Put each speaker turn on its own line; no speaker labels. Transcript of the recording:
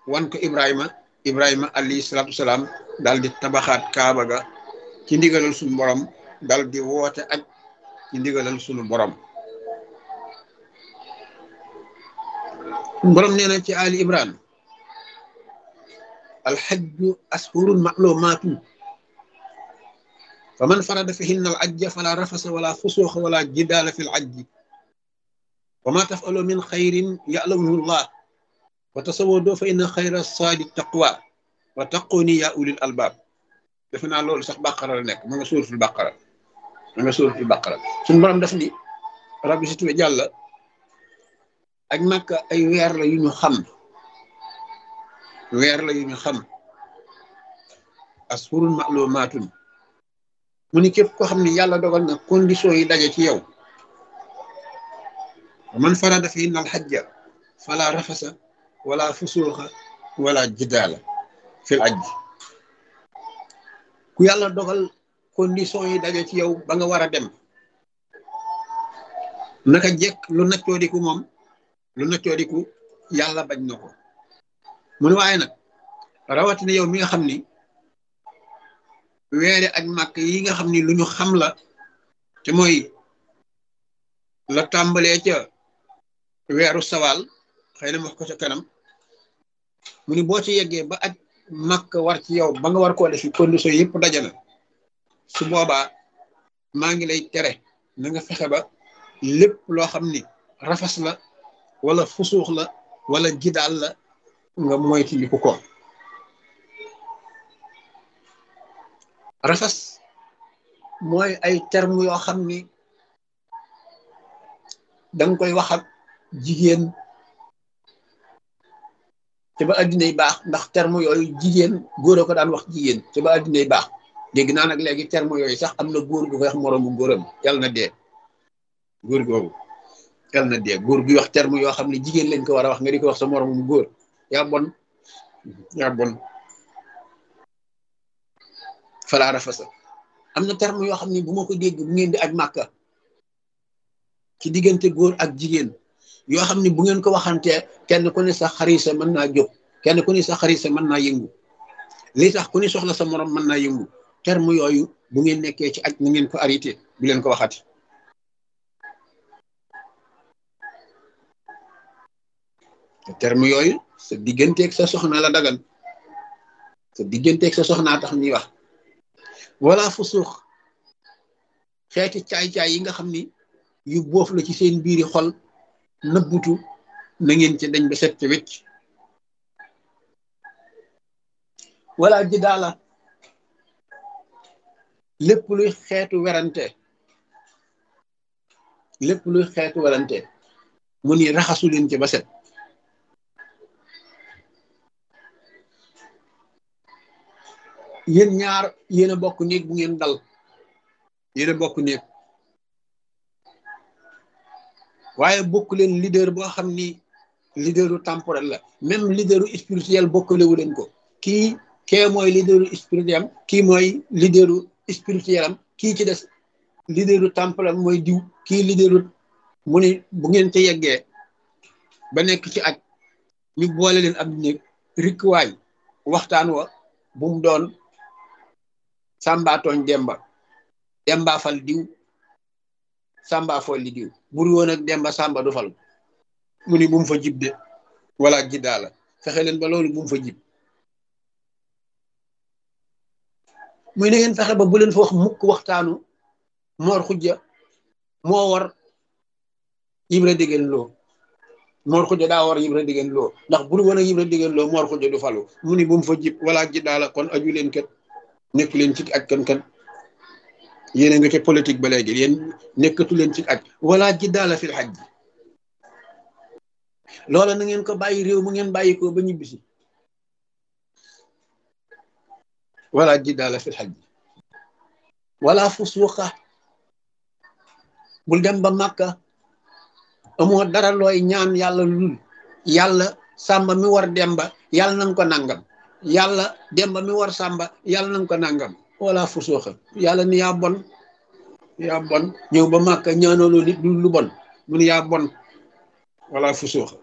wan ko ibrahima ibrahima alayhi salaatu salaam daal di tabaxaat kaaba ga ci ndigalal suñu borom dal di woote aj ci ndigalal suñu borom borom nee na ci ali imran alxajju ashurun maclumaatu fa man farada fihinna al ajja fala rafasa wala fusuuxa wala jidaala fi l ajji wa ma tafalu min xayrin yalamuhu llah wa tasawwadoo fa inna xayra saadi taqwa wa taquni ya ulil albaab defe naa loolu sax bàqara la nekk ma nga suuratul bàqara ma nga suuratul bàqara suñu borom def ni rabbi si tuwe jàlla ak Makka ay weer la yu ñu xam weer la yu ñu xam ashurun ma'lumaatun mu ni képp koo xam ne yàlla dogal na condition yi daje ci yow man farada fihinna al hajja fala rafasa wala fusuuxa wala jidaala fil ajj ku yàlla dogal condition yi daje ci yow ba nga war a dem naka jekk lu naccoodiku moom lu naccoodiku yàlla bañ na ko mu ne waaye nag rawatina yow mi nga xam ni weere ak màkk yi nga xam ni lu ñu xam la te mooy la tàmbalee ca weeru sawaal xëy na wax ko ca kanam mu ni boo ci yeggee ba aj màkk war ci yow ba nga war koo defi condition yëpp daje na su boobaa maa ngi lay tere na nga fexe ba lépp loo xam ni rafas la wala fusuux la wala jidaal la nga moytandiku ko rafas mooy ay terme yoo xam ni danga koy wax ak jigéen te ba addinay baax ndax terme yooyu jigéen góor a ko daan wax jigéen te ba addinay baax dégg naa nag léegi terme yooyu sax am na góor gu koy wax moroomu góoram yàlla na dee góor googu yàlla na dee góor guy wax terme yoo xam ne jigéen lañ ko war a wax nga di ko wax sa moroomu góor yaa bon yaa bon falaa rafasa am na terme yoo xam ne bu ma ko dégg bu ngeen di aj màkka ci diggante góor ak jigéen yoo xam ne bu ngeen ko waxantee kenn ku ne sa xarisa mën naa jóg kenn ku ne sa xarisa mën naa yëngu li tax ku ne soxla sa morom mën naa yëngu terme yooyu bu ngeen nekkee ci aj na ngeen ko arrêté bu leen ko waxati terme yooyu sa digganteeg sa soxna la dagan sa digganteeg sa soxnaa tax ñuy wax wala fu suux xeeti caay-caay yi nga xam ni yu boof la ci seen biiri xol nëbbutu na ngeen ci dañ ba set ci wecc wala ji daala lépp luy xeetu werante lépp luy xeetu werante mu ni raxasu leen ci ba set yéen ñaar yéen a bokk néeg bu ngeen dal yéen a bokk néeg waaye bokk leen leader boo xam ni leaderu temporel la même leaderu spirituel bokkalewu leen ko kii kee mooy leaderu spirituel am kii mooy leaderu spirituel am kii ci des leaderu temporel mooy diw kii leaderu mu ni bu ngeen ca yeggee ba nekk ci aj ñu boole leen ab néeg rikkuwaay waxtaan wa bu mu doon sàmbaa tooñ demba demba fal diw sàmba folli diw bur woon ak demba sàmba du fal mu ni bu mu fa jib de wala jiddaa la fexe leen ba loolu bu mu fa jib muy na ngeen fexe ba bu leen fa wax mukk waxtaanu moor xujja moo war yibra diggéen loo moor xujja daa war yibra diggéen loo ndax bur woon ak yibra diggéen loo moor xujja du falu mu ni bu mu fa jib wala jiddaa la kon aju leen kat nekk leen ci ak kan kan yéen a nga ca politique ba léegi yéen nekkatu leen ci aj wala jiddaala fil xaj ji loola na ngeen ko bàyyi réew mu ngeen bàyyi ko ba ñibbisi wala jiddaala fil xaj ji wala fusuqa bul dem ba màkka amoo dara looy ñaan yàlla lul yàlla sàmba mi war demba yàlla nanga ko nangam yàlla demba mi war sàmba yàlla nanga ko nangam wala fusuuxa yàlla ni yaa bon yaa bon ñëw ba màkka ñaanaloo nit lu bon mu ni yaa bon wala fusuuxa